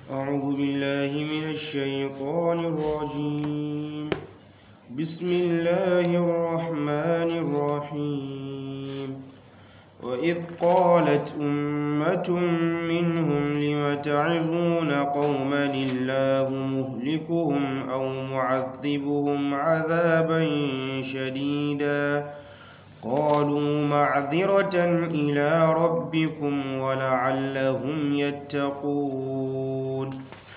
أعوذ بالله من الشيطان الرجيم بسم الله الرحمن الرحيم وإذ قالت أمة منهم لم تعظون قوما الله مهلكهم أو معذبهم عذابا شديدا قالوا معذرة إلى ربكم ولعلهم يتقون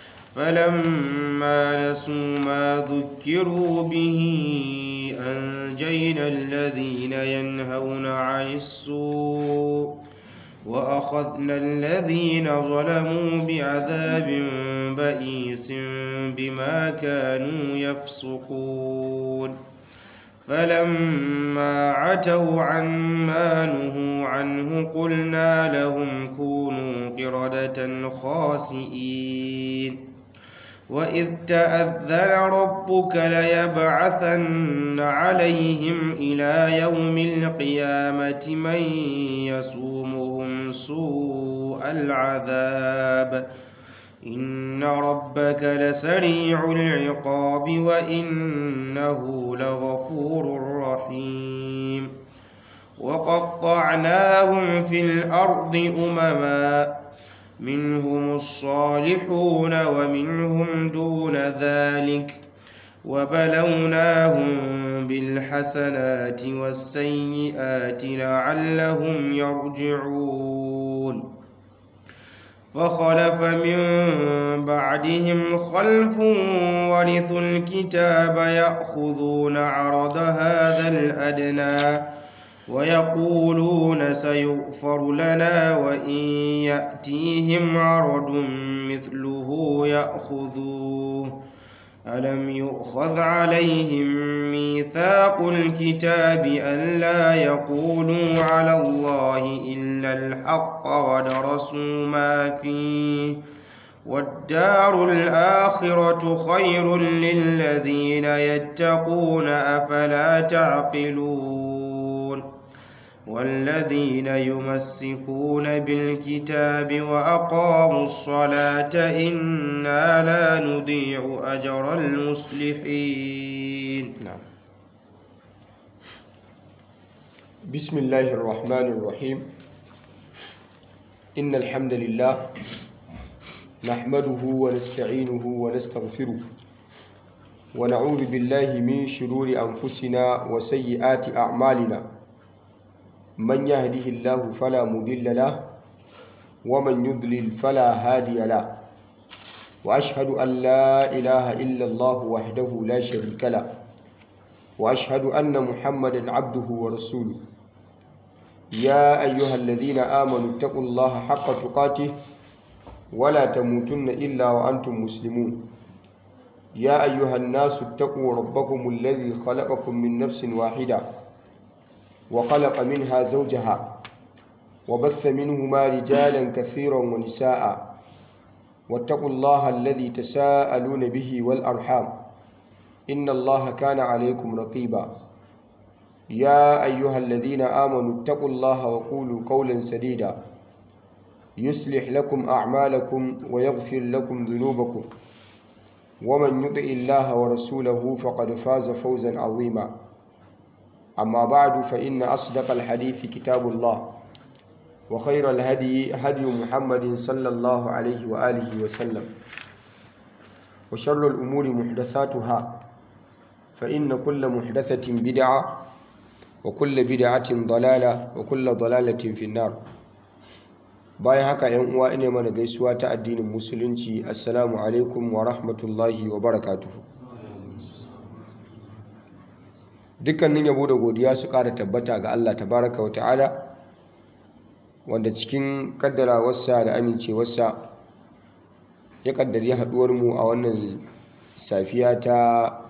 فلما نسوا ما ذكروا به أنجينا الذين ينهون عن السوء وأخذنا الذين ظلموا بعذاب بئيس بما كانوا يفسقون فلما عتوا عما نهوا عنه قلنا لهم كونوا قردة خاسئين وإذ تأذن ربك ليبعثن عليهم إلى يوم القيامة من يسومهم سوء العذاب إن ربك لسريع العقاب وإنه لغفور رحيم وقطعناهم في الأرض أمما منهم الصالحون ومنهم دون ذلك وبلوناهم بالحسنات والسيئات لعلهم يرجعون فخلف من بعدهم خلف ورثوا الكتاب يأخذون عرض هذا الأدنى ويقولون سيغفر لنا وإن يأتيهم عرض مثله يأخذوه ألم يؤخذ عليهم ميثاق الكتاب ألا يقولوا على الله إلا الحق ودرسوا ما فيه والدار الآخرة خير للذين يتقون أفلا تعقلون والذين يمسكون بالكتاب وأقاموا الصلاة إنا لا نضيع أجر المصلحين نعم بسم الله الرحمن الرحيم إن الحمد لله نحمده ونستعينه ونستغفره ونعوذ بالله من شرور أنفسنا وسيئات أعمالنا من يهده الله فلا مضل له ومن يضلل فلا هادي له وأشهد أن لا إله إلا الله وحده لا شريك له وأشهد أن محمدا عبده ورسوله يا أيها الذين آمنوا اتقوا الله حق تقاته ولا تموتن إلا وأنتم مسلمون يا أيها الناس اتقوا ربكم الذي خلقكم من نفس واحدة وخلق منها زوجها وبث منهما رجالا كثيرا ونساء واتقوا الله الذي تساءلون به والأرحام إن الله كان عليكم رقيبا يا أيها الذين آمنوا اتقوا الله وقولوا قولا سديدا يصلح لكم أعمالكم ويغفر لكم ذنوبكم ومن يطع الله ورسوله فقد فاز فوزا عظيما أما بعد فإن أصدق الحديث كتاب الله وخير الهدي هدي محمد صلى الله عليه وآله وسلم وشر الأمور محدثاتها فإن كل محدثة بدعة وكل بدعة ضلالة وكل ضلالة في النار bayan haka yan uwa ina mana gaisuwa ta addinin musulunci assalamu alaikum wa rahmatullahi wa barakatuhu dukkanin yabo da godiya su ƙara tabbata ga Allah tabaraka wa ta'ala wanda cikin kaddarawarsa da amincewarsa ya kaddari haduwar mu a wannan safiya ta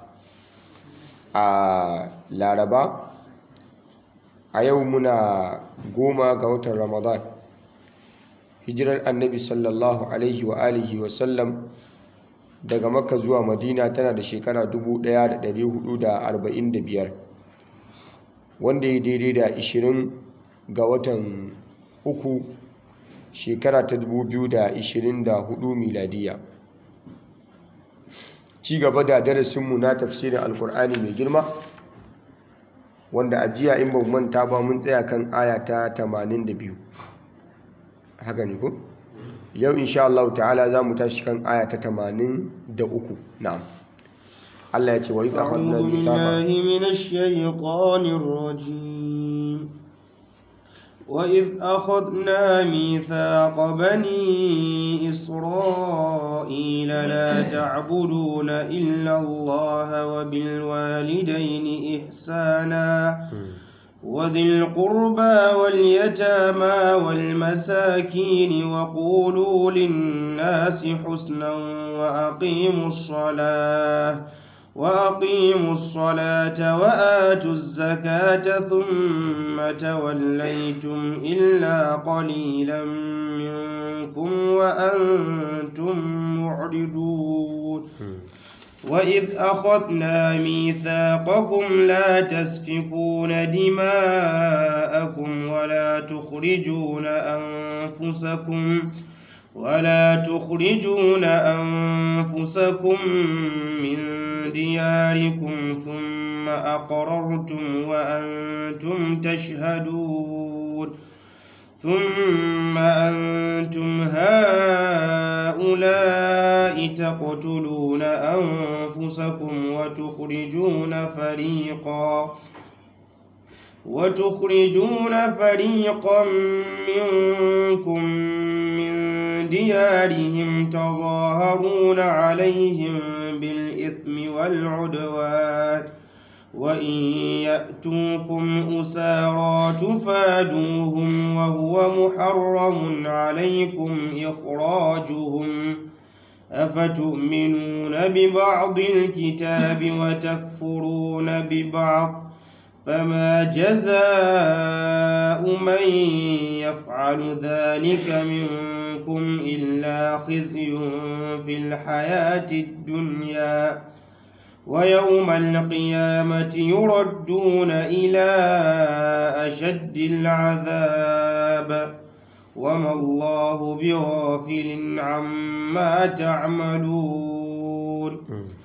a laraba a yau muna goma ga watan ramadan hijirar annabi sallallahu alaihi wa alihi wa sallam daga makka zuwa madina tana da shekara 1445 wanda ya daidai da 20 ga watan uku shekara ta 2024 miladiya ci gaba da darasinmu na tafsirin alkur'ani mai girma wanda a jiya in ban manta ba mun tsaya kan aya ta 82 haka ne ko yau insha Allah ta'ala za mu tashi kan aya ta 83 na'am Allah ya ce wa idza akhadna أعوذ mithaqa بالله من الشيطان الرجيم وإذ أخذنا ميثاق بني إسرائيل لا تعبدون إلا الله وبالوالدين إحسانا وذي القربى واليتامى والمساكين وقولوا للناس حسنا وأقيموا الصلاة وأقيموا الصلاة وآتوا الزكاة ثم توليتم إلا قليلا منكم وأنتم معرضون وإذ أخذنا ميثاقكم لا تسفكون دماءكم ولا تخرجون أنفسكم ولا تخرجون أنفسكم من دياركم ثم أقررتم وأنتم تشهدون ثم أنتم هؤلاء تقتلون أنفسكم وتخرجون فريقا وتخرجون فريقا منكم من ديارهم تظاهرون عليهم بالإثم والعدوان وإن يأتوكم أسارى تفادوهم وهو محرم عليكم إخراجهم أفتؤمنون ببعض الكتاب وتكفرون ببعض فما جزاء من يفعل ذلك منكم إلا خزي في الحياة الدنيا ويوم القيامة يردون إلى أشد العذاب وما الله بغافل عما تعملون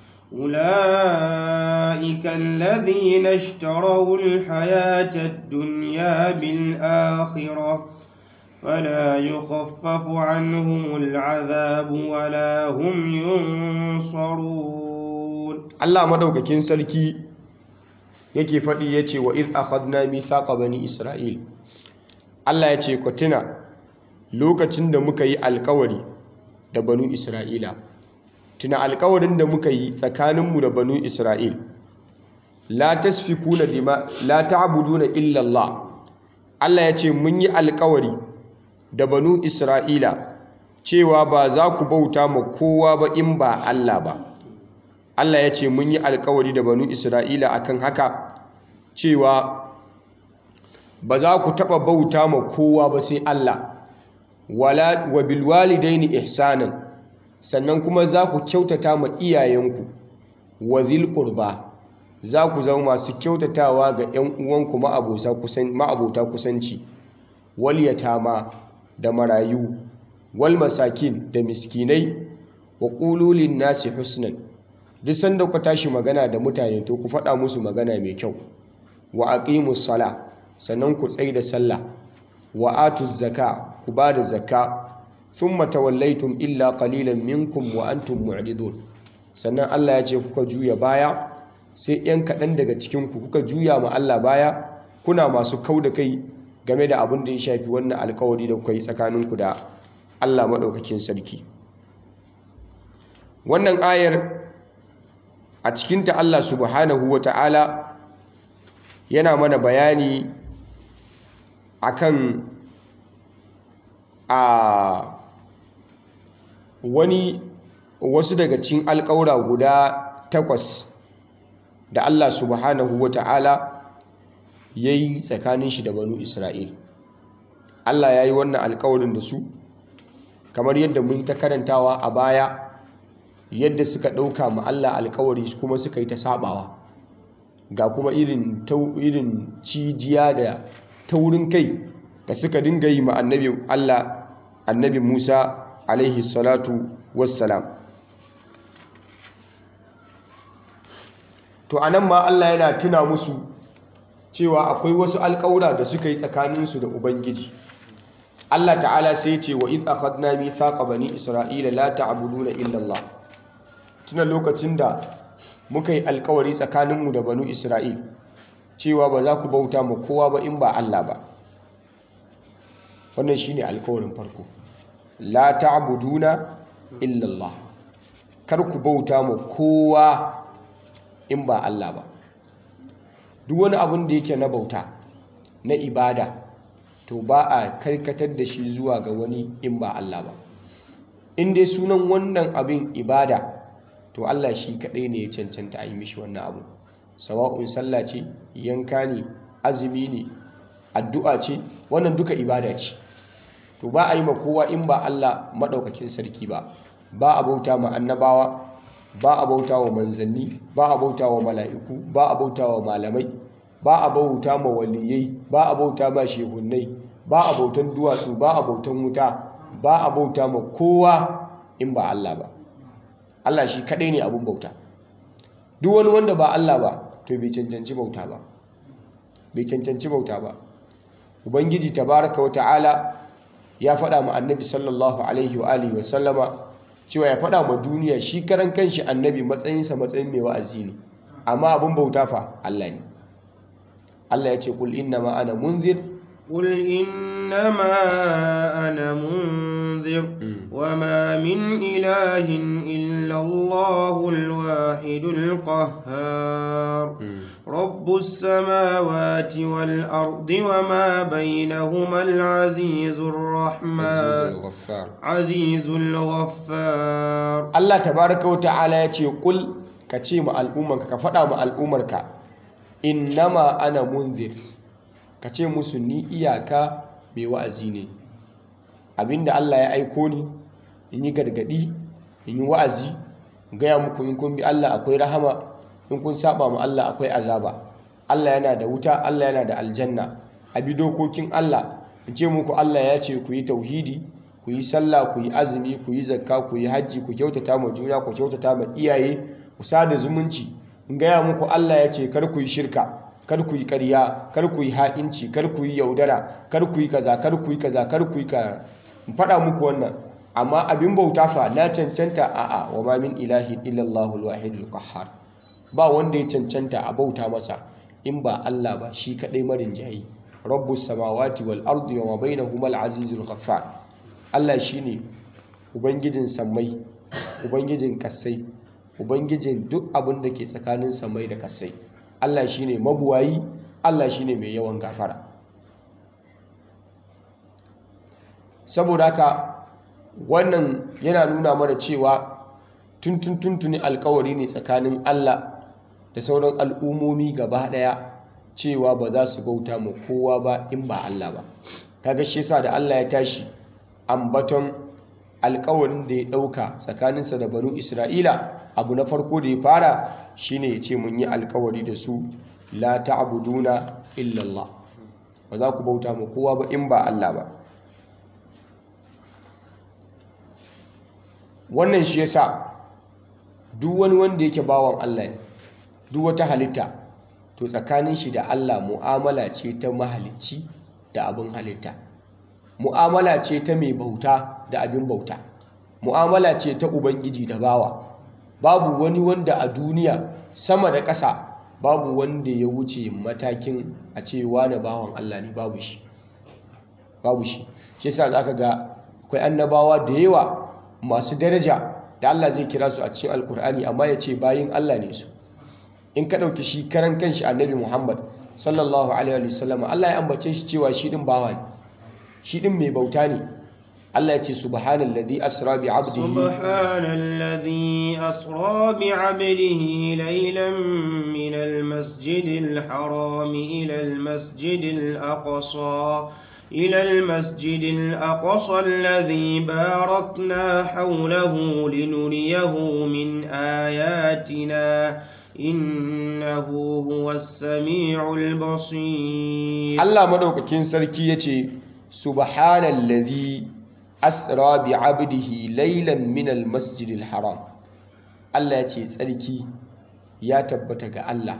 أولئك الذين اشتروا الحياة الدنيا بالآخرة فلا يخفف عنهم العذاب ولا هم ينصرون Allah madaukakin sarki yake faɗi ya ce wa iz akhadna mithaqa bani Isra'il Allah ya ce ku tuna lokacin da muka yi alkawari da banu Isra'ila tuna alkawarin da muka yi tsakaninmu da banu Isra'il la tasfikuna dima la ta'buduna illa Allah Allah ya ce mun yi alkawari da banu Isra'ila cewa ba za ku bauta ma kowa ba in ba Allah ba Allah ya ce mun yi alkawari da banu Isra'ila akan haka cewa ba za ku taɓa bauta ma kowa ba sai Allah wala wa bil walidaini ihsanan sannan kuma za ku kyautata ma iyayenku wa zil qurba za ku zama masu kyautatawa ga 'yan uwanku ma'abota kusan ma'abota kusanci wal yatama da marayu wal masakin da miskinai wa qulu lin nasi husnan duk sanda ku tashi magana da mutane to ku faɗa musu magana mai kyau wa aqimus sala sannan ku tsaye da sallah wa atuz zaka ku ba da zakka thumma tawallaytum illa qalilan minkum wa antum mu'ridun sannan Allah ya ce kuka juya baya sai yan kaɗan daga cikin ku kuka juya ma Allah baya kuna masu kau da kai game da abin da ya shafi wannan alkawari da kuka yi tsakaninku da Allah maɗaukakin sarki wannan ayar a cikinta Allah subhanahu wa ta'ala yana mana bayani akan a wani wasu daga cikin alƙawura guda takwas da Allah subhanahu wa ta'ala ya yi tsakanin shi da banu Isra'il Allah ya yi wannan alƙawarin da su kamar yadda mun ta karantawa a baya yadda suka ɗauka ma Allah alkawari kuma suka yi ta sabawa ga kuma irin irin cijiya da taurin kai da suka dinga yi ma annabi Allah annabi Musa alaihi salatu wassalam to anan ma Allah yana tuna musu cewa akwai wasu alƙawura da suka yi tsakaninsu da Ubangiji Allah ta'ala sai ce wa iz akhadna mithaqa bani isra'ila la ta'buduna illa Allah tuna lokacin da muka yi alƙawari tsakaninmu da banu Isra'il cewa ba za ku bauta ma kowa ba in ba Allah ba wannan shine alƙawarin farko la ta'buduna illa Allah kar ku bauta ma kowa in ba Allah ba duk wani abin da yake na bauta na ibada to ba a karkatar da shi zuwa ga wani in ba Allah ba in dai sunan wannan abin ibada to Allah shi kaɗai ne ya cancanta a yi mishi wannan abu sawa'un sallah ce yanka ne azumi ne addu'a ce wannan duka ibada ce to ba a yi ma kowa in ba Allah maɗaukakin sarki ba ba a bauta ma annabawa ba a bauta wa manzanni ba a bauta wa mala'iku ba a bauta wa malamai ba a bauta ma waliyai ba a bauta ma shehunnai ba a bautan duwatsu ba a bautan wuta ba a bauta ma kowa in ba Allah ba Allah shi kadai ne abun bauta duk wani wanda ba Allah ba to bai cancanci bauta ba bai cancanci bauta ba ubangiji tabaraka wa ta'ala ya faɗa ma annabi sallallahu alaihi wa alihi wa sallama cewa ya faɗa ma duniya shi karan kanshi annabi matsayinsa matsayin mai wa'azi ne amma abin bauta fa Allah ne Allah ya ce kul inna ma ana munzir قل إنما أنا منذر وما من إله إلا الله الواحد القهار رب السماوات والأرض وما بينهما العزيز الرحمن عزيز الغفار Allah tabaraka wa ta'ala ya ce kul ka ce ma al'ummarka ka faɗa ma al'ummarka innama ana munzir ka ce musu ni iyaka mai wa'azi ne abinda Allah ya aiko ni in yi gargadi in yi wa'azi gaya muku in kun bi Allah akwai rahama in kun saba ma Allah akwai azaba Allah yana da wuta Allah yana da aljanna a bi dokokin Allah in ce muku Allah ya ce ku yi tauhidi ku yi sallah ku yi azumi ku yi zakka ku yi hajji ku kyautata ma juna ku kyautata ma iyaye ku sada zumunci in gaya muku Allah ya ce kar ku yi shirka kar ku yi ƙarya kar ku yi ha'inci kar ku yi yaudara kar ku yi kaza kar ku yi kaza kar ku yi ka in faɗa muku wannan amma abin bauta fa na cancanta a'a wa ma min ilahin illallahu alwahidul qahhar ba wanda ya cancanta a bauta masa in ba Allah ba shi kadai marin jayi rabbus samawati wal ardi wa ma bainahuma al-azizul ghaffar Allah shine ubangijin sammai ubangijin kasai ubangijin duk abin da ke tsakanin sammai da kasai Allah shine mabuwayi Allah shine mai yawan gafara saboda haka wannan yana nuna mana cewa tuntun tuntuni alkawari ne tsakanin Allah da sauran al'ummomi gaba daya cewa ba za su bauta ma kowa ba in ba Allah ba kaga shi yasa da Allah ya tashi ambaton alkawarin da ya dauka tsakaninsa da banu Isra'ila abu na farko da ya fara shine ya ce mun yi alkawari da su la ta'buduna illa Allah ba za ku bauta ma kowa ba in ba Allah ba wannan shi yasa duk wani wanda yake bawan Allah ne duk wata halitta to tsakanin shi da Allah mu'amala ce ta mahalicci da abin halitta mu'amala ce ta mai bauta da abin bauta mu'amala ce ta ubangiji da bawa babu wani wanda a duniya sama da ƙasa babu wanda ya wuce matakin a ce wane bawan Allah ne babu shi babu shi shi yasa zaka ga akwai annabawa da yawa masu daraja da Allah zai kira su a cikin alkur'ani amma ya ce bayin Allah ne su in ka ɗauki shi karan kanshi annabi Muhammad sallallahu alaihi wasallam Allah ya ambace shi cewa shi din bawa ne shi din mai bauta ne Allah ya ce subhanallazi asra bi 'abdihi subhanallazi asra bi 'abdihi laylan min al-masjidil haram ila al-masjidil aqsa إلى المسجد الأقصى الذي باركنا حوله لنريه من آياتنا إنه هو السميع البصير الله مدوكاكين سركي يتي سبحان الذي asra bi abdihi laylan min al-masjid al-haram Allah ya ce tsarki ya tabbata ga Allah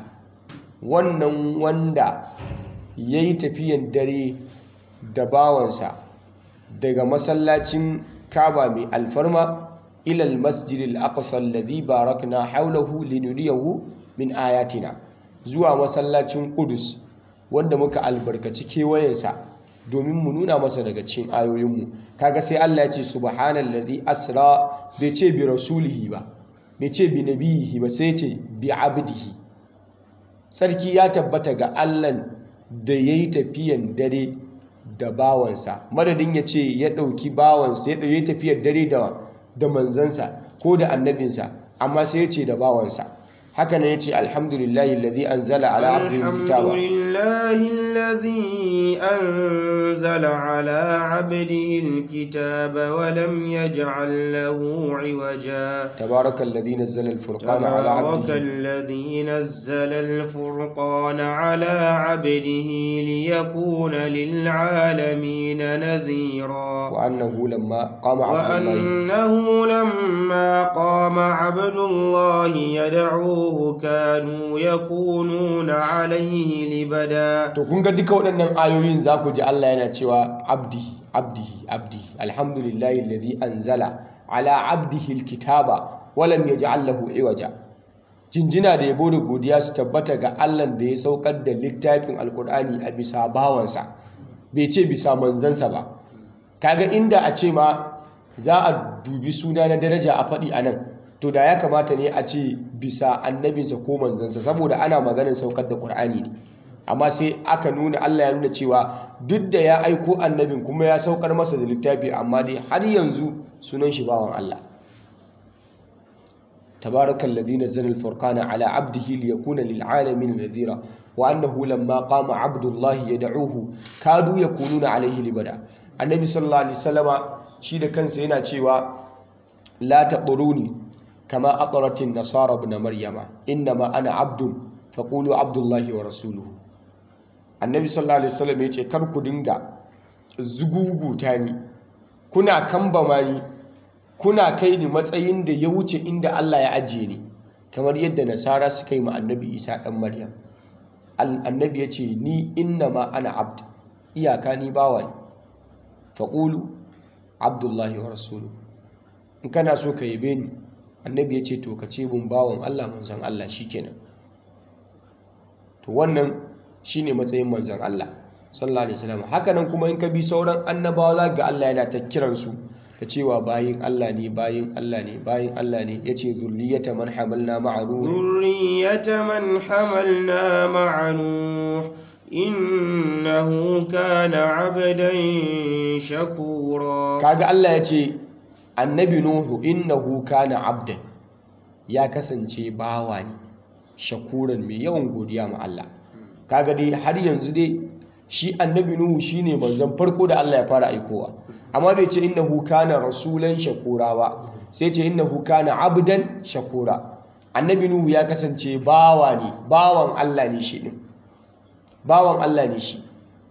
wannan wanda yayi tafiyan dare da bawansa daga masallacin Kaaba mai alfarma ila al-masjid al-aqsa alladhi barakna hawlahu linuriyahu min ayatina zuwa masallacin Qudus wanda muka albarkaci kewayensa domin mu nuna masa daga cikin ayoyinmu kaga sai Allah ya ce subhanallazi asra bai ce bi rasulihi ba bai ce bi nabiyihi ba sai ce bi abdihi sarki ya tabbata ga Allah da yayi tafiyan dare da bawansa madadin ya ce ya ɗauki bawansa ya ɗauki tafiyar dare da da manzansa ko da annabinsa amma sai ya ce da bawansa haka ne ya ce alhamdulillahi alladhi anzala ala abdihi alkitaba alhamdulillahi alladhi anzala ala abdihi alkitaba wa lam yaj'al lahu 'iwaja تبارك الذي نزل الفرقان على تبارك عبده الذي نزل الفرقان على عبده ليكون للعالمين نذيرا وأنه لما قام عبد الله وأنه لما قام عبد الله يدعوه كانوا يكونون عليه لبدا to kun ga duka waɗannan ayoyin za ku ji Allah yana cewa abdi abdi abdi alhamdulillahi alladhi anzala ala abdihi alkitaba wa lam yaj'al lahu iwaja jinjina da yabo da godiya su tabbata ga Allah da ya saukar da littafin alkur'ani a bisa bawansa bai ce bisa manzansa ba kaga inda a ce ma za a dubi suna na daraja a faɗi a nan to da ya kamata ne a ce bisa annabinsa ko manzansa saboda ana maganin saukar da ƙur'ani ne amma sai aka nuna Allah ya nuna cewa duk da ya aiko annabin kuma ya saukar masa da littafi amma dai har yanzu sunan shi bawan Allah tabarakal ladhi nazzala al-furqana ala 'abdihi liyakuna lil 'alamin nadhira wa annahu lamma qama 'abdullahi yad'uhu kadu yakununa 'alayhi libada annabi sallallahu alaihi wasallama shi da kansa yana cewa la taquruni kama aqratin nasara ibn maryama innama ana 'abdun faqulu 'abdullahi wa rasuluhu annabi sallallahu alaihi wasallam ya ce kar ku dinga zuguguta ni kuna kambama ni kuna kai ni matsayin da ya wuce inda Allah ya ajiye ni kamar yadda nasara suka yi ma annabi isa dan maryam annabi ya ce ni inna ma ana abd iyaka ni bawa ne faƙulu abdullahi wa rasulu in kana so ka yabe ni annabi ya ce to ka ce mun bawan Allah manzon Allah shikenan to wannan shine matsayin manzon Allah sallallahu alaihi wasallam haka nan kuma in ka bi sauran annabawa za ga Allah yana ta kiran su da cewa bayin Allah ne bayin Allah ne bayin Allah ne yace zurriyata man hamalna ma'a nuh ذرية من حملنا مع نوح إنه كان عبدا شكورا kaga Allah yace annabi nuhu innahu kana abdan ya kasance bawa ne shakuran mai yawan godiya ma Allah kaga dai har yanzu dai shi annabi nuhu shine manzon farko da Allah ya fara aikowa amma bai ce innahu kana rasulan shakura ba sai ce innahu kana abdan shakura annabi nuhu ya kasance bawa ne bawan Allah ne shi din bawan Allah ne shi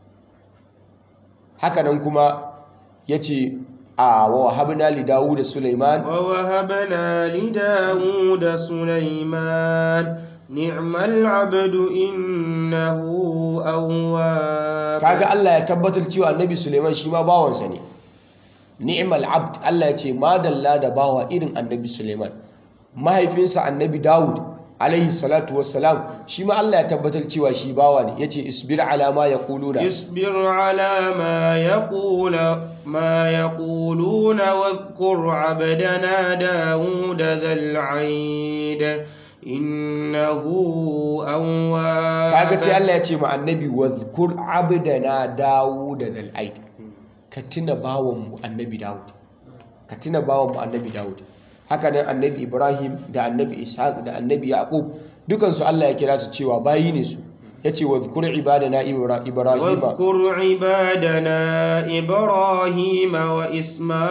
haka nan kuma yace a wa habna li dawud sulaiman ووهبنا لداود سليمان نعم العبد إنه أواب kaga Allah ya tabbatar cewa annabi Suleiman shi ma bawansa ne ni'mal abd Allah ya ce madalla da bawa irin annabi Suleiman mahaifinsa annabi Dawud alaihi salatu wassalam shi ma Allah ya tabbatar cewa shi bawa ne yace isbir ala ma yaquluna اصبر على ما يقول ما يقولون واذكر عبدنا داود ذا العيد إنه أواب kaga sai Allah ya ce ma annabi wadhkur abdana Dawud dal aid ka tuna bawan mu annabi Dawud ka tuna bawan mu annabi Dawud haka nan annabi Ibrahim da annabi Ishaq da annabi Yaqub dukan su Allah ya kira su cewa bayi ne su yace wadhkur ibadana Ibra- Ibrahim واذكر عبادنا إبراهيم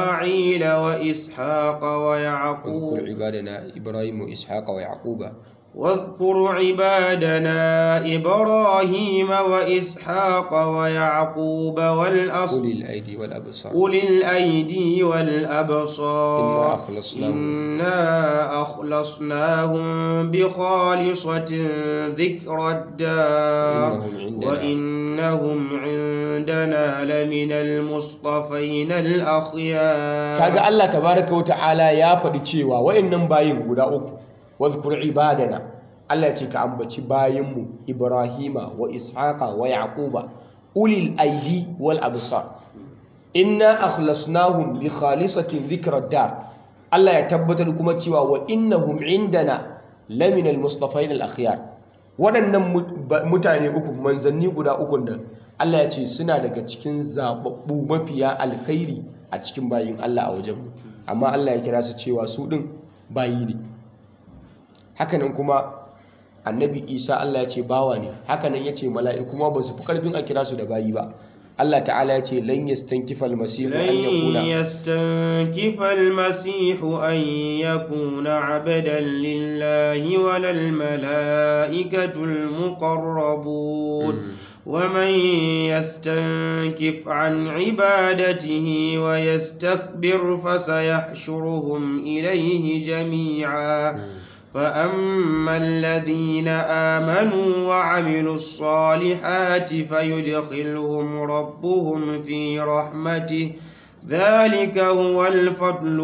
وإسماعيل وإسحاق واذكر ويعقوب عبادنا إبراهيم وإسحاق ويعقوب واذكر عبادنا إبراهيم وإسحاق ويعقوب والأصل أولي الأيدي والأبصار أولي الأيدي والأبصار إنا أخلصناهم. إنا أخلصناهم بخالصة ذكر الدار وإنهم عندنا وإنهم عندنا لمن المصطفين الأخيار kaga Allah tabaraka wata'ala ya faɗi cewa wayannan bayin guda uku wadhkur ibadana Allah ya ce ka ambaci bayinmu Ibrahima wa Ishaqa wa Yaquba ulil aidi wal absar inna akhlasnahum li khalisatin dhikra dar Allah ya tabbatar kuma cewa wa innahum indana lamina al mustafain al akhyar waɗannan mu- ba- mutane uku manzanni guda uku nan Allah ya ce suna daga cikin zababbu mafiya alkhairi a cikin bayin Allah a wajenmu amma Allah ya kira su cewa su ɗin bayi ne hakanan kuma annabi isa Allah ya ce bawa ne hakanan ya ce mala'iku ma ba su fi ƙarfin a kira su da bayi ba Allah ta'ala ya ce lan yastankifa almasihu an لن yakuna يستنكف المسيح أن يكون عبدا لله ولا الملائكة المقربون ومن يستنكف عن عبادته ويستكبر فسيحشرهم إليه جميعا فأما الذين آمنوا وعملوا الصالحات فيدخلهم ربهم في رحمته ذلك هو الفضل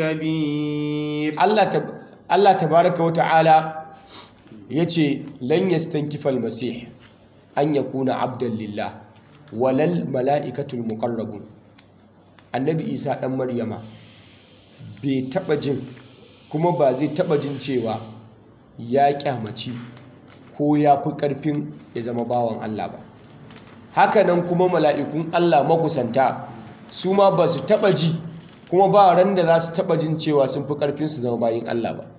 الكبير Allah tab- Allah tabaraka wa ta'ala ya ce lan yastankifa almasih an yakuna abdan lillah walal mala'ikatul muqarrabun annabi isa dan maryama bai taba jin kuma ba zai taba jin cewa ya kyamaci ko ya fi karfin ya zama bawan Allah ba hakanan kuma mala'ikun Allah makusanta su ma ba su taba ji kuma ba ran da za su taba jin cewa sun fi karfin su zama bayin Allah ba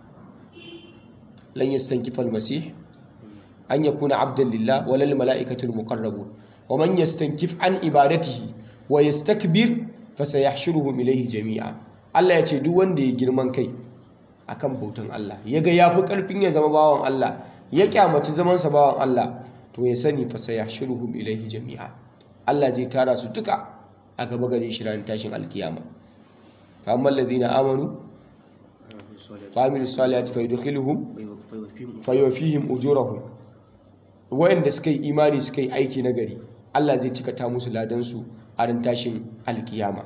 lan yastankifa almasih an yakuna abdan lillah walal mala'ikatul muqarrabun wa man yastankif an ibadatihi wa yastakbir fasayahshuruhum ilayhi jami'a Allah ya ce duk wanda ya girman kai akan bautan Allah yaga yafi karfin ya zama bawan Allah ya kyamaci zaman sa bawan Allah to ya sani fasayahshuruhum ilayhi jami'a Allah zai tara su duka a gaba gare shi ran tashin alkiyama fa ammal ladina amanu wa amilus salihati fayudkhiluhum fayofihim ujurahum wayanda suka yi imani suka yi aiki na gari Allah zai cika ta musu ladansu a ran tashin alkiyama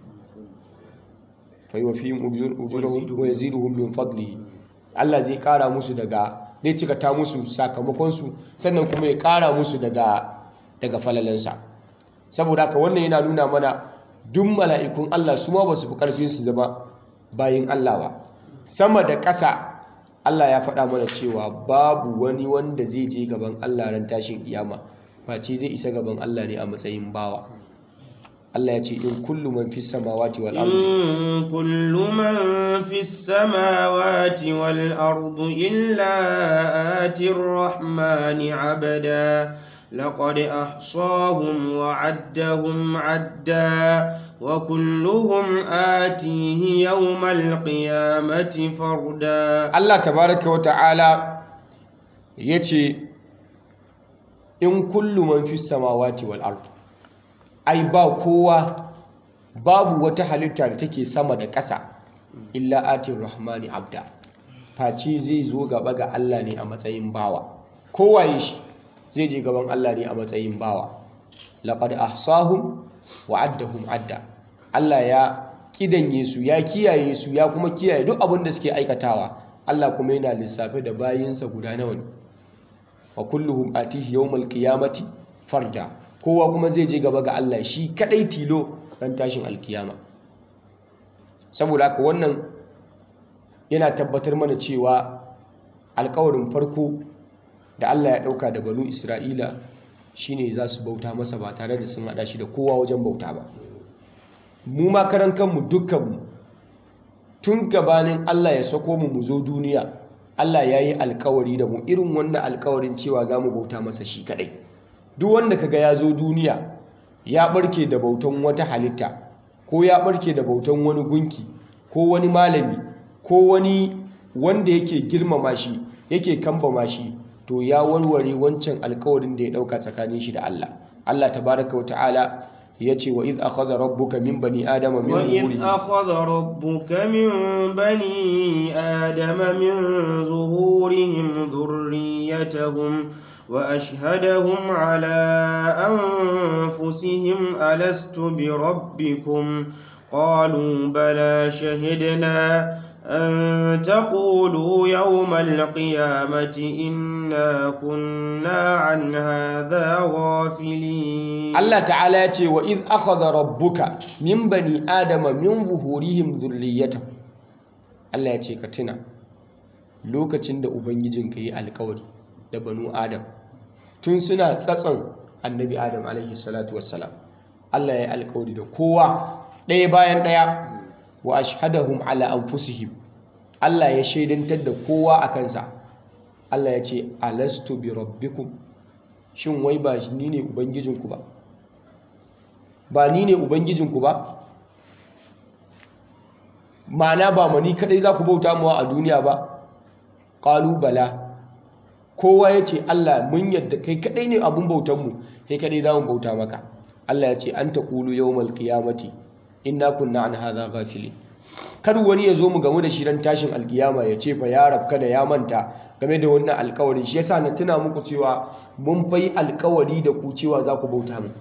fayofihim ujurahum wa yaziduhum min fadlihi Allah zai kara musu daga zai cika ta musu sakamakon su sannan kuma ya kara musu daga daga falalansa saboda haka wannan yana nuna mana duk mala'ikun Allah su ma ba su fi karfin su zama bayin Allah ba sama da ƙasa Allah ya faɗa mana cewa babu wani wanda zai je gaban Allah ran tashin kiyama face zai isa gaban Allah ne a matsayin bawa Allah ya ce in kullu man fis samawati wal ardi إن كل من في السماوات والأرض إلا آتي الرحمن عبدا لقد أحصاهم وعدهم عدا وكلهم آتيه يوم القيامة فردا Allah tabaraka wa ta'ala ya ce in kullu man fis samawati wal ardi ai ba kowa babu wata halitta da take sama da ƙasa illa atir rahmani abda face zai zo gaba ga Allah ne a matsayin bawa kowaye shi zai je gaban Allah ne a matsayin bawa laqad ahsahum wa addahum adda Allah ya kidanye su ya kiyaye su ya kuma kiyaye duk abin da suke aikatawa Allah kuma yana lissafe da bayinsa guda nawa ne wa kulluhum atihi yawmal qiyamati farda kowa kuma zai je gaba ga Allah shi kadai tilo ran tashin alkiyama saboda haka wannan yana tabbatar mana cewa alkawarin farko da Allah ya dauka da banu Isra'ila shine za su bauta masa ba tare da sun hada shi da kowa wajen bauta ba mu ma karan kanmu dukkanmu tun gabanin Allah ya sako mu mu zo duniya Allah ya yi alkawari da mu irin wannan alkawarin cewa za mu bauta masa shi kadai duk wanda kaga ya zo duniya ya barke da bautan wata halitta ko ya barke da bautan wani gunki ko wani malami ko wani wanda yake girmama shi yake kambama shi to ya warware wancan alkawarin da ya dauka tsakanin shi da Allah Allah tabaraka wa ta'ala yace wa iz akhadha rabbuka min bani adama min وإذ أخذ ربك من بني آدم من ظهورهم ذريتهم وأشهدهم على أنفسهم ألست بربكم قالوا بلى شهدنا أن تقولوا يوم القيامة إنا كنا عن هذا غافلين Allah ta'ala ya ce wa iz akhadha rabbuka min bani adama min zuhurihim dhurriyyatahum Allah ya ce ka tuna lokacin da ubangijinka yi alkawari da banu adam tun suna tsatson annabi adam alaihi salatu wassalam Allah ya yi alkawari da kowa ɗaya bayan ɗaya wa ashhadahum ala anfusihim Allah ya shaidantar da kowa a kansa Allah ya ce alastu bi rabbikum shin wai ba ni ne ubangijinku ba ba ni ne ubangijinku ba ma'ana ba mani kadai za ku bauta mawa a duniya ba qalu bala kowa ya ce Allah mun yadda kai kadai ne abun bautanmu kai kadai za mu bauta maka Allah ya ce an taqulu yawmal qiyamati inna kunna an hadha ghafilin kar wani ya zo mu gamu da shi ran tashin alkiyama ya ce fa ya rabka da ya manta game da wannan alkawarin shi yasa na tuna muku cewa mun fai alkawari da ku cewa za ku bauta mu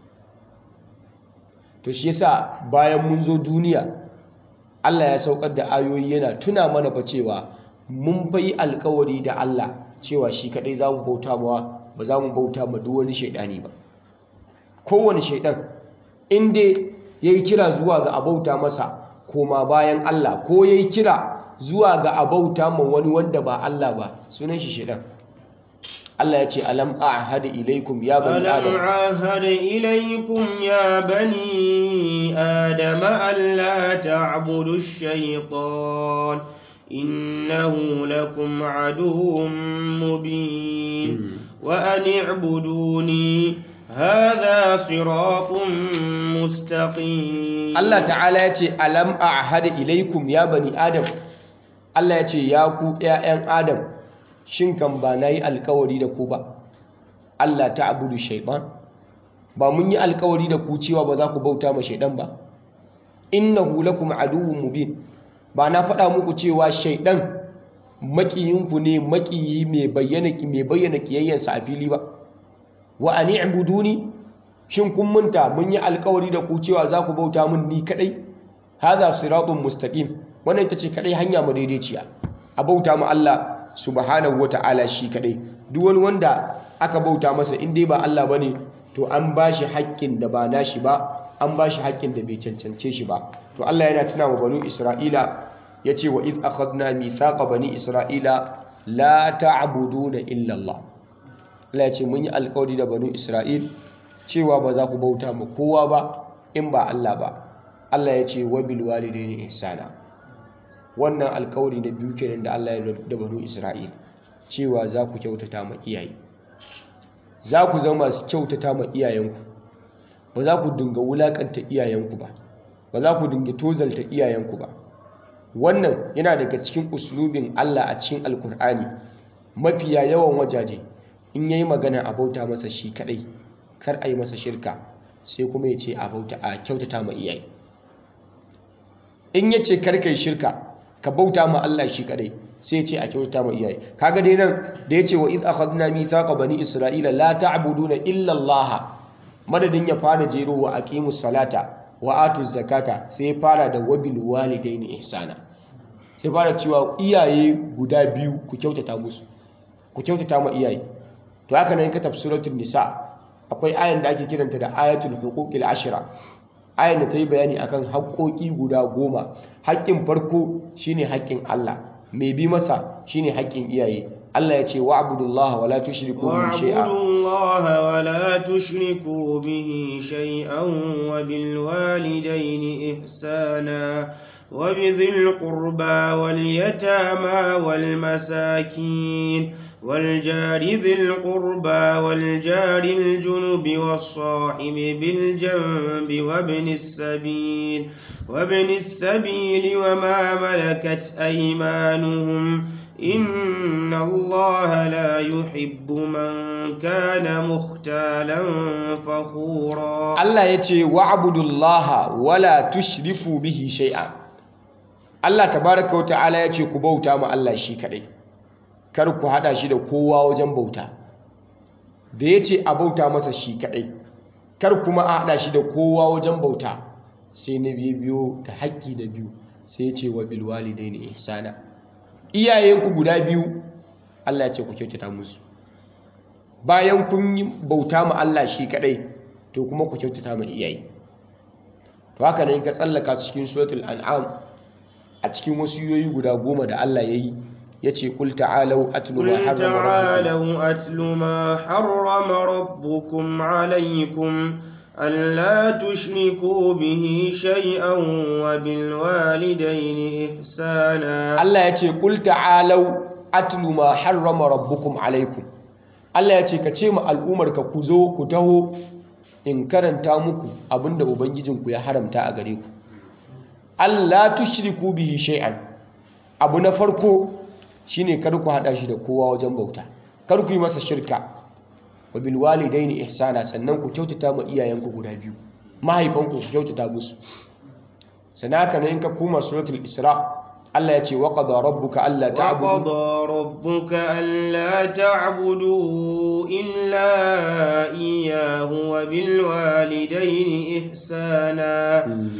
to shi yasa bayan mun zo duniya Allah ya saukar da ayoyi yana tuna mana fa cewa mun fai alkawari da Allah cewa shi kadai za mu bauta mawa ba za mu bauta ma duk wani shaidani ba kowane shaidan in dai yayi kira zuwa ga abauta masa koma bayan Allah ko yayi kira zuwa ga abauta ma wani wanda ba Allah ba sunan shi shedan Allah ya ce alam a'had ilaikum ya bani ألم adam عاهد إليكم يا بني آدم ألا تعبدوا الشيطان إنه لكم عدو مبين وأن اعبدوني هذا صراط مستقيم Allah ta'ala ya ce alam a'had ilaikum ya bani adam Allah ya ce ya ku ƴaƴan adam shin kan ba nayi alkawari da ku ba Allah ta'budu shaytan ba mun yi alkawari da ku cewa ba za ku bauta ma shaydan ba innahu lakum aduwwun mubin ba na faɗa muku cewa shaydan makiyinku ne makiyi mai bayyana mai bayyana kiyayyansa a fili ba wa an i'buduni shin kun munta mun yi alkawari da ku cewa za ku bauta mun ni kadai hadha siratun mustaqim wannan ita ce kadai hanya madaidaiciya a bauta mu Allah subhanahu wata'ala shi kadai duk wani wanda aka bauta masa in dai ba Allah bane to an bashi haƙƙin da ba nashi ba an bashi haƙƙin da bai cancance shi ba to Allah yana tuna wa banu Isra'ila yace wa iz akhadna mithaqa bani Isra'ila la ta'buduna illa Allah Allah ya ce mun yi alkawari da banu Isra'il cewa ba za ku bauta ma kowa ba in ba Allah ba Allah ya ce wa bil walidaini ihsana wannan alkawari na biyu kenan da Allah ya da banu Isra'il cewa za ku kyautata ma iyaye za ku zama masu kyautata ma iyayenku ba za ku dinga wulakanta iyayenku ba ba za ku dinga tozalta iyayenku ba wannan yana daga cikin uslubin Allah a cikin alkur'ani mafiya yawan wajaje in yayi magana a bauta masa shi kadai kar a yi masa shirka sai kuma ya ce a bauta a kyautata ma iyaye in ya ce kar ka yi shirka ka bauta ma Allah shi kadai sai ya ce a kyautata ma iyaye kaga dai nan da ya ce wa iz akhadna mithaqa bani isra'ila la ta'buduna illa Allah madadin ya fara jero wa aqimus salata wa atuz zakata sai ya fara da wabil walidaini ihsana sai fara cewa iyaye guda biyu ku kyautata musu ku kyautata ma iyaye to haka nan ka tafsiratul nisa akwai ayan da ake kiranta da ayatul huquqil ashra ayan da ta yi bayani akan haƙoƙi guda goma haƙƙin farko shine haƙƙin Allah mai bi masa shine haƙƙin iyaye Allah ya ce wa'budullaha wala tushriku bihi shay'a واعبدوا الله ولا تشركوا به شيئا وبالوالدين إحسانا وبذي القربى واليتامى والمساكين والجار ذي القربى والجار الجنب والصاحب بالجنب وابن السبيل وابن السبيل وما ملكت أيمانهم إن الله لا يحب من كان مختالا فخورا Allah ya ce wa'budullaha wala tushrifu bihi shay'a Allah tabaraka wa ta'ala ya ce ku bauta ma Allah shi kadai kar ku hada shi da kowa wajen bauta da ya ce a bauta masa shi kadai kar kuma a hada shi da kowa wajen bauta sai na biyu biyo da haƙƙi da biyu sai ya ce wa bil walidaini ihsana iyayenku guda biyu Allah ya ce ku kyautata musu bayan kun yi bauta ma Allah shi kadai to kuma ku kyautata ma iyaye to haka ne ka tsallaka cikin suratul an'am a cikin wasu yoyi guda goma da Allah ya yi ya ce kul ta'alau atlu ma قل harrama rabbukum تعالوا أتل ما حرم ربكم عليكم ألا تشركوا به شيئا وبالوالدين إحسانا Allah ya ce kul ta'alau atlu ma harrama rabbukum alaikum Allah ya ce ka ce ma al'umarka ku zo ku taho in karanta muku abinda ubangijinku ya haramta a gare ku Allah tushriku bihi shay'an abu na farko shine kar ku hada shi da kowa wajen bauta kar ku yi masa shirka wa bil walidaini ihsana sannan ku kyautata ma iyayenku guda biyu mahaifanku ku kyautata musu sannan haka ne in ka koma suratul isra Allah ya ce wa qada rabbuka alla ta'budu وقضى ربك ألا تعبدوا إلا إياه وبالوالدين إحسانا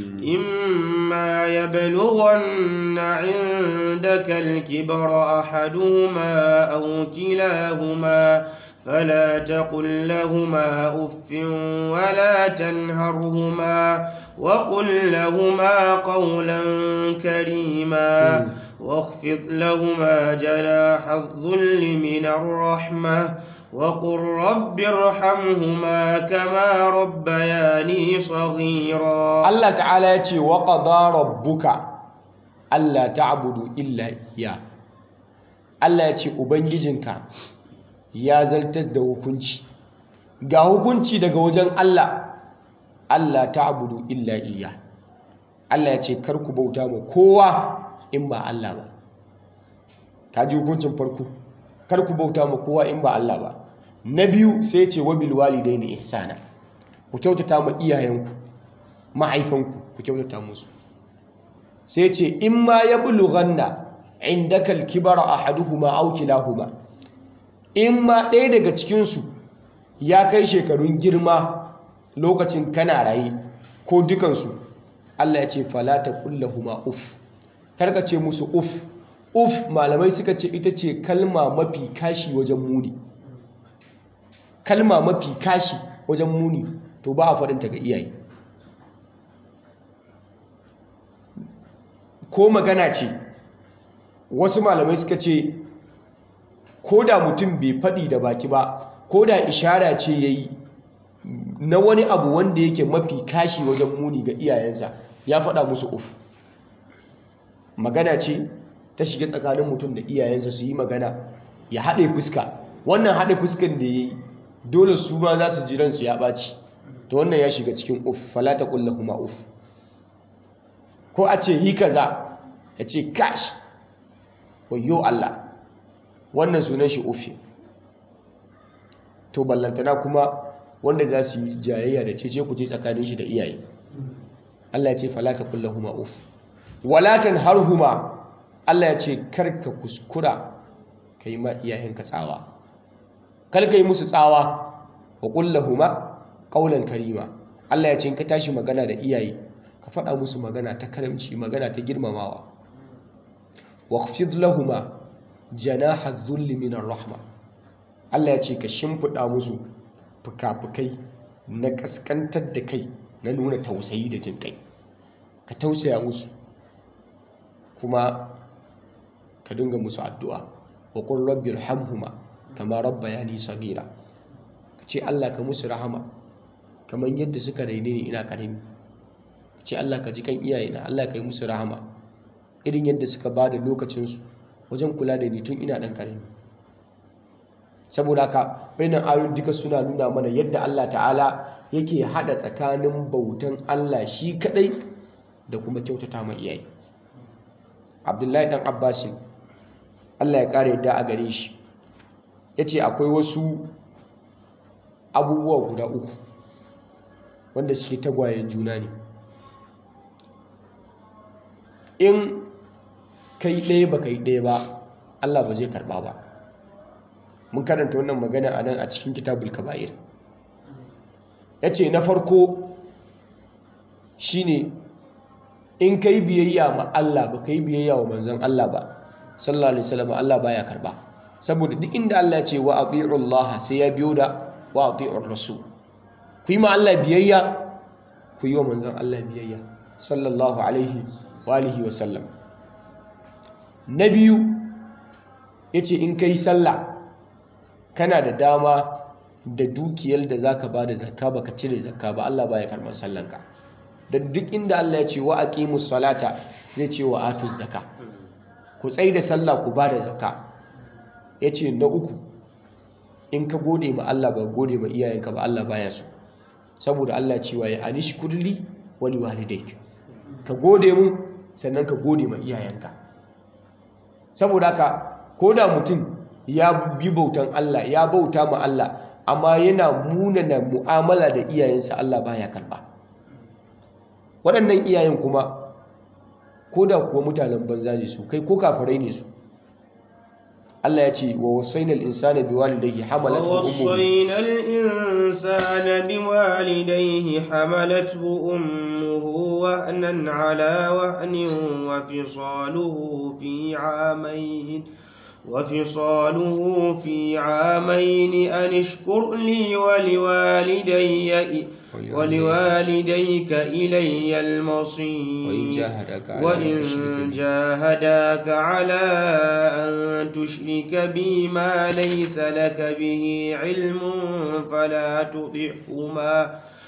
إما يبلغن عندك الكبر أحدهما أو كلاهما فلا تقل لهما أف ولا تنهرهما وقل لهما قولا كريما واخفض لهما جناح الذل من الرحمة وقل رب ارحمهما كما ربياني صغيرا Allah ta'ala ya ce wa qada rabbuka alla ta'budu illa iya Allah ya ce ubangijinka ya zartar da hukunci ga hukunci daga wajen Allah Allah ta'budu illa iya Allah ya ce kar ku bauta ma kowa in ba Allah ba ka ji hukuncin farko kar ku bauta ma kowa in ba Allah ba na biyu sai ya ce wa bil walidaini ihsana ku kyautata ma iyayenku mahaifanku ku kyautata musu sai ce in ma ya bulughanna indaka al-kibara ahaduhuma aw kilahuma in ma ɗaya daga cikinsu ya kai shekarun girma lokacin kana raye ko dukansu Allah ya ce fala taqullahuma uf karka ce musu uf uf malamai suka ce ita ce kalma mafi kashi wajen muni kalma mafi kashi wajen muni to ba a faɗinta ga iyaye ko magana ce wasu malamai suka ce ko da mutum bai faɗi da baki ba ko da ishara ce ya yi na wani abu wanda yake mafi kashi wajen muni ga iyayensa ya faɗa musu uf magana ce ta shiga tsakanin mutum da iyayensa su yi magana ya haɗe fuska wannan haɗe fuskan da ya yi dole su ma za su ji ransu ya ɓaci to wannan ya shiga cikin uf falata ƙulla kuma uf ko a ce yi kaza ya ce kash wayo Allah wannan sunan shi ufi to ballantana kuma wanda za su yi jayayya da cece ku ce tsakanin shi da iyaye Allah ya ce falata ƙulla kuma uf walatan har huma Allah ya ce karka kuskura ka yi ma iyayenka tsawa karka yi musu tsawa wa ƙulla huma ƙaunar karima Allah ya ce ka tashi magana da iyaye ka faɗa musu magana ta karamci magana ta girmamawa waqfid lahuma janaha dhulli min rahma Allah ya ce ka shimfiɗa musu fuka-fukai na kaskantar da kai na nuna tausayi da jin kai ka tausaya musu kuma ka dinga musu addu'a wa qur rabbi irhamhuma kama rabbayani saghira ka ce Allah ka musu rahama kamar yadda suka raine ni ina karami ce Allah ka ji kan iyayena Allah ka yi musu rahama irin yadda suka ba da lokacinsu wajen kula da ni tun ina ɗan ƙarami saboda haka bayanan ayoyin duka suna nuna mana yadda Allah ta'ala yake haɗa tsakanin bautan Allah shi kaɗai da kuma kyautata ma iyaye abdullahi ɗan abbasin Allah ya ƙara yadda a gare shi ya ce akwai wasu abubuwa guda uku wanda suke tagwayen juna ne in kai ɗaya ba kai ɗaya ba Allah ba zai karɓa ba mun karanta wannan magana a nan a cikin kitabul kaba'ir ya ce na farko shine in kai biyayya ma Allah ba kai biyayya wa manzon Allah ba sallallahu alaihi wasallam Allah baya karba saboda duk inda Allah ya ce wa ati'u Allah sai ya biyo da wa ati'u rasul ku yi ma Allah biyayya ku yi wa manzon Allah biyayya sallallahu alaihi wa alihi wa sallam na biyu yace in kai sallah kana da dama da dukiyar da zaka bada zakka baka cire zakka ba Allah baya karban sallanka da duk inda Allah ya ce wa aqimus salata zai ce wa atuz zakka ku tsaye da sallah ku bada zakka yace na uku in ka gode ma Allah ba gode ma iyayenka ba Allah baya so saboda Allah cewa ya anishkurli wa liwalidayk ka gode mu sannan ka gode ma iyayenka saboda haka koda mutum ya bi bautan Allah ya bauta ma Allah amma yana munana mu'amala da iyayensa Allah baya karba waɗannan iyayen kuma ko da kuwa mutanen banza ne su kai ko kafirai ne su Allah ya ce wa wasainal insana biwalidayhi hamalathu ummuhu ووصينا الإنسان بوالديه حملته أمه وهنا على وهن وفصاله في عامين وفصاله في عامين أن اشكر لي ولوالدي ولوالديك إلي المصير وإن جاهداك على أن وإن تشرك بي. جاهداك على أن تشرك بي ما ليس لك به علم فلا تطعهما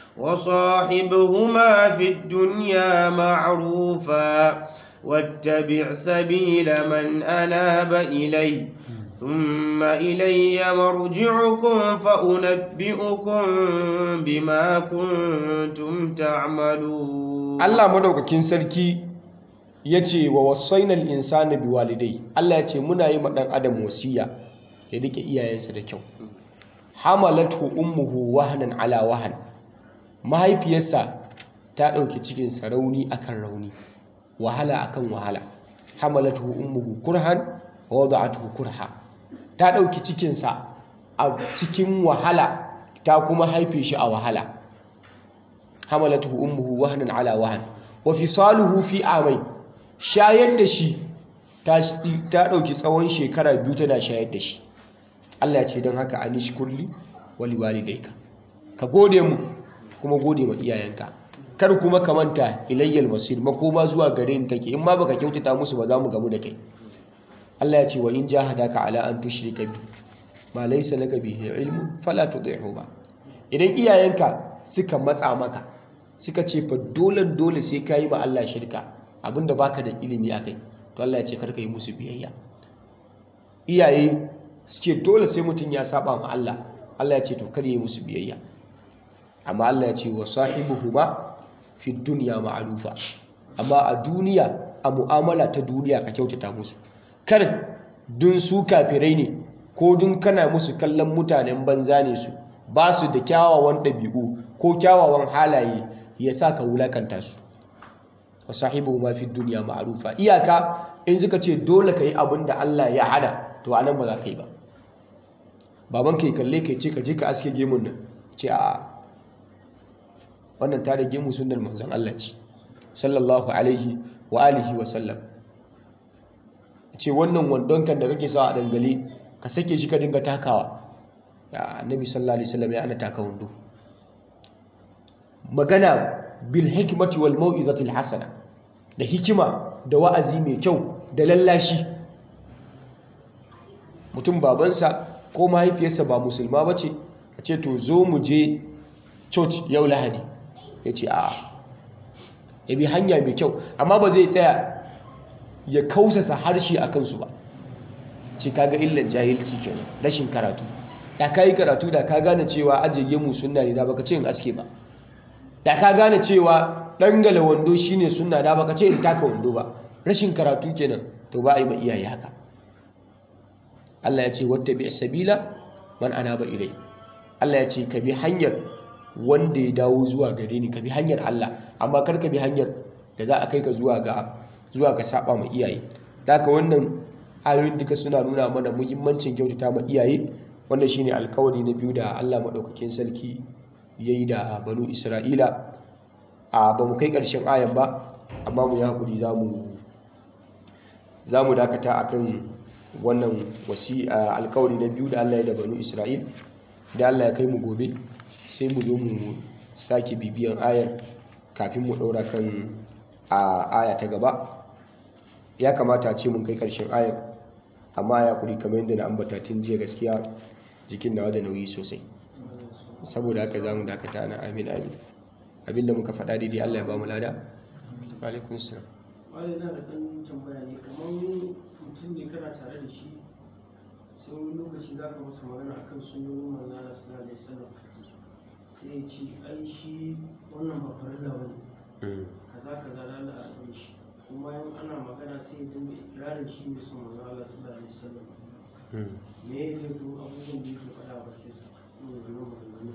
وصاحبهما في الدنيا معروفا واتبع سبيل من أناب إلي ثم إلي مرجعكم فأنبئكم بما كنتم تعملون Allah madaukakin sarki ya ce wa wasainal insana biwalidai Allah ya ce muna yi ma ɗan adam wasiya ya rike iyayensa da kyau hamalathu ummuhu wahnan ala wahan mahaifiyarsa ta ɗauki cikinsa rauni akan rauni wahala akan wahala hamalathu ummuhu kurhan wa wada'atuhu kurha ta ɗauki cikinsa a cikin wahala ta kuma haife shi a wahala hamalatuhu ummuhu wahnan ala wahn wa fisaluhu fi amai shayar da shi ta ta dauki tsawon shekara biyu tana shayar da shi Allah ya ce don haka anishkurli wali walidayka ka gode mu kuma gode ma iyayenka kar kuma ka manta ilayyal masir makoma zuwa gare ni take in ma baka kyautata musu ba za mu gamu da kai Allah ya ce wa in jahadaka ala an tushrika bi ma laysa laka bihi ilmun fala tudihuma idan iyayenka suka matsa maka suka ce fa dole dole sai ka yi ma Allah shirka abinda baka da ilimi akai to Allah ya ce karka yi musu biyayya iyaye suke dole sai mutum ya saba ma Allah Allah ya ce to kar yi musu biyayya amma Allah ya ce wa sahibuhuma fi dunya ma'rufa amma a duniya a mu'amala ta duniya ka kyautata musu kar dun su kafirai ne ko dun kana musu kallon mutanen banza ne su ba su da kyawawan ɗabi'u ko kyawawan halaye ya sa ka wulakanta su wa sahibu ma fi duniya ma'rufa iyaka in suka ce dole ka yi abin da Allah ya hada to anan ba za ka yi ba baban ka yi kalle ka ce ka je ka aske gemun nan ce a wannan ta da gemu sunnar manzon Allah ce sallallahu alaihi wa alihi wa sallam ce wannan wandon kan da kake sawa a dangale ka sake shi ka dinga takawa ya annabi sallallahu alaihi wasallam ya ana taka wando magana bil hikmati wal mau'izati al hasana da hikima da wa'azi mai kyau da lallashi mutum babansa ko mahaifiyarsa ba musulma bace a ce to zo mu je church yau lahadi ya ce a ya bi hanya mai kyau amma ba zai tsaya ya kausasa harshe a kansu ba ce kaga illan jahilci kenan rashin karatu da ka yi karatu da ka gane cewa ajiye mu sunna ne da baka ce in aske ba da ka gane cewa dangala wando shine sunna da baka ce in taka wando ba rashin karatu kenan to ba a yi ma iyaye haka Allah ya ce wattabi sabila man anaba ilai Allah ya ce ka bi hanyar wanda ya dawo zuwa gare ni ka bi hanyar Allah amma kar ka bi hanyar da za a kai ka zuwa ga zuwa ga saba ma iyaye da haka wannan ayoyin duka suna nuna mana muhimmancin kyautata ma iyaye wannan shine alkawari na biyu da Allah madaukakin sarki yayi da banu Isra'ila a ba mu kai ƙarshen ayan ba amma mu yi hakuri zamu zamu dakata akan wannan wasi alkawari na biyu da Allah ya da banu Isra'il da Allah ya kai mu gobe sai mu zo mu sake bibiyan ayar kafin mu ɗaura kan a aya ta gaba ya kamata a ce mun kai ƙarshen ayar amma ya kuri kamar yadda na ambata tun jiya gaskiya jikin nawa da nauyi sosai saboda haka za mu dakata na amin amin abinda muka faɗa daidai Allah ya ba mu lada alaikun salam wani na da ɗan tambaya ne kamar mutum ne kana tare da shi sai wani lokaci za ka masa magana akan sunonin manzana sallallahu alaihi wasallam sai ya ce ai shi wannan ba farilla bane kaza kaza lalla a ɗan shi kuma in ana magana sai ya dinga ikirarin shi ne son manzo Allah sallallahu alaihi wasallam me ya laifin abubuwan da yake faɗa a bakin sa wannan maganganu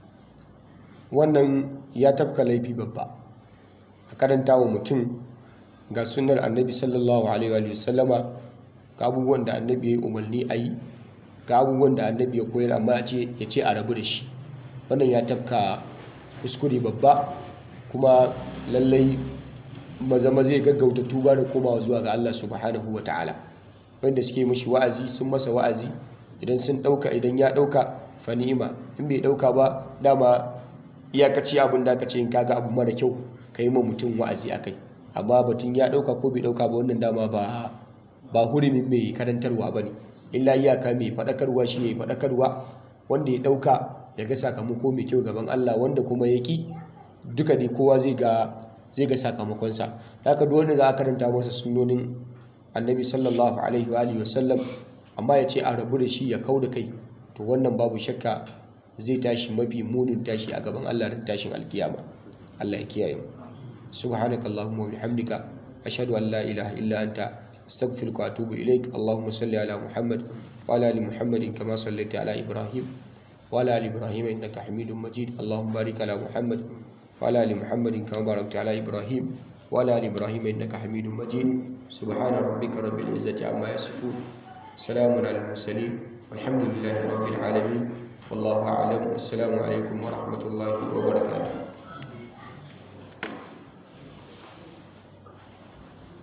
wannan ya tafka laifi babba a karanta wa mutum ga sunnar annabi sallallahu alaihi wa sallama ga abubuwan da annabi ya yi umarni a yi ga abubuwan da annabi ya koyar amma ya ce a rabu da shi wannan ya tafka kuskure babba kuma lallai maza zai gaggauta tuba da komawa zuwa ga Allah subhanahu wa ta'ala wanda suke mashi wa'azi sun masa wa'azi idan sun dauka idan ya dauka fa ni'ima in bai dauka ba dama iyakaci abin da aka ce in kaga abu mara kyau kai ma mutum wa'azi akai amma batun ya dauka ko bai dauka ba wannan dama ba ba hurumin mai karantarwa bane illa iyaka mai fadakarwa shi ne fadakarwa wanda ya dauka ya ga sakamako mai kyau gaban Allah wanda kuma ya ki duka dai kowa zai ga zai ga sakamakonsa haka duk wanda za a karanta masa sunnonin annabi sallallahu alaihi wa alihi wasallam amma ya ce a rabu da shi ya kau da kai to wannan babu shakka zai tashi mafi munin tashi a gaban Allah da tashin alkiyama Allah ya kiyaye mu subhanaka allahumma wa bihamdika ashhadu an la ilaha illa anta astaghfiruka wa atubu ilaik allahumma salli ala muhammad wa ala ali muhammadin kama sallaita ala ibrahim wa ala ali ibrahim innaka hamidum majid allahumma barik ala muhammad وعلى ال محمد كما باركت على ابراهيم وعلى ال ابراهيم انك حميد مجيد سبحان ربك رب العزه عما يصفون سلام على المرسلين والحمد لله رب العالمين والله اعلم والسلام عليكم ورحمه الله وبركاته